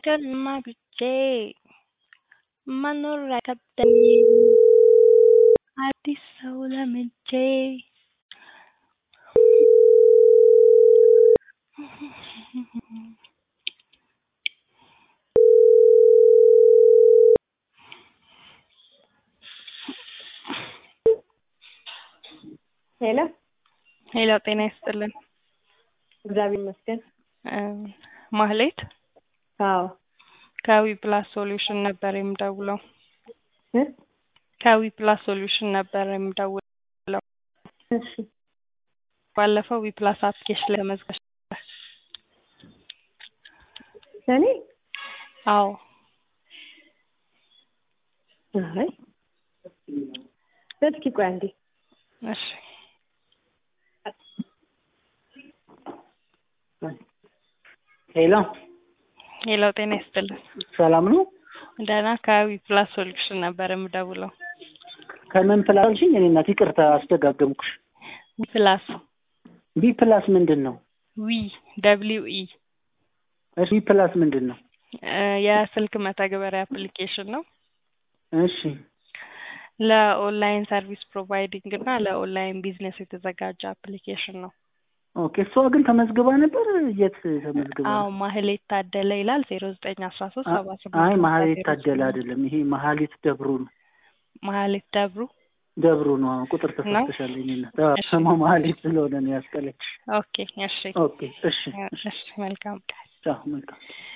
ሀገር ማግቼ መኖር አይከብደኝም አዲስ ሰው ለምጄ ሄሎ ሄሎ ጤና ይስጥልን እግዚአብሔር ይመስገን። እ ማህሌት አዎ ከዊ ፕላስ ሶሉሽን ነበር የምደውለው እ ከዊ ፕላስ ሶሉሽን ነበር የምደውለው እሺ ባለፈው ዊ ፕላስ አፕሊኬሽን ላይ ተመዝግበሽ ነበር እኔ አዎ አይ እስኪ ቆይ አንዴ እሺ ሄሎ ሄሎ ጤና ይስጥልን ሰላም ነው? ደህና ከዊ ፕላስ ሶሉሽን ነበር የምደውለው ከምን ፕላስ አልሽኝ? እኔ እናት ይቅርታ አስደጋገምኩሽ። ዊ ፕላስ ቢ ፕላስ ምንድን ነው? ዊ ደብሊው ኢ እሺ ቢ ፕላስ ምንድን ነው? እ የስልክ መተግበሪያ አፕሊኬሽን ነው እሺ ለኦንላይን ሰርቪስ ፕሮቫይዲንግ እና ለኦንላይን ቢዝነስ የተዘጋጀ አፕሊኬሽን ነው። ኦኬ እሷ ግን ተመዝግባ ነበር። የት ተመዝግባ? አዎ ማህሌት ታደለ ይላል ዜሮ ዘጠኝ አስራ ሶስት ሰባ ስምንት አይ መሀሌት ታደለ አይደለም፣ ይሄ መሀሌት ደብሩ ነው። ማህሌት ደብሩ ደብሩ ነው። አሁን ቁጥር ተሳስተሻል። እኔ እናት አዎ፣ ስሟ መሀሌት ስለሆነ ነው ያስጠለች። ኦኬ እሺ ኦኬ እሺ፣ እሺ መልካም ቀን ቻው፣ መልካም